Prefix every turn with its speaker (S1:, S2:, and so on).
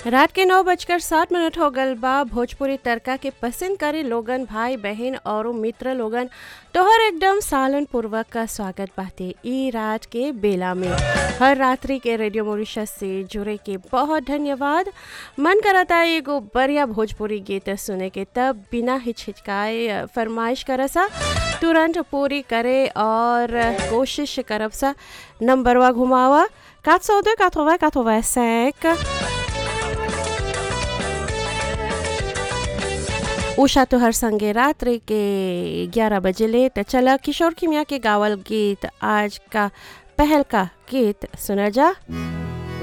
S1: रात के नौ बजकर सात मिनट हो गल बा भोजपुरी तड़का के पसंद करे लोगन भाई बहन और मित्र लोगन तोहर एकदम सालन पूर्वक का स्वागत बाते ई रात के बेला में हर रात्रि के रेडियो मॉरिशस से जुड़े के बहुत धन्यवाद मन करता एगो बढ़िया भोजपुरी गीत सुने के तब बिना हिचकिचाए फरमाइश करसा तुरंत पूरी करे और कोशिश करब सा नंबरवा घुमावा 402 80 85 उषा तो हर संगे रात्रि के 11 बजे ले तो चला किशोर किमिया के गावल गीत आज का पहल का गीत सुना जा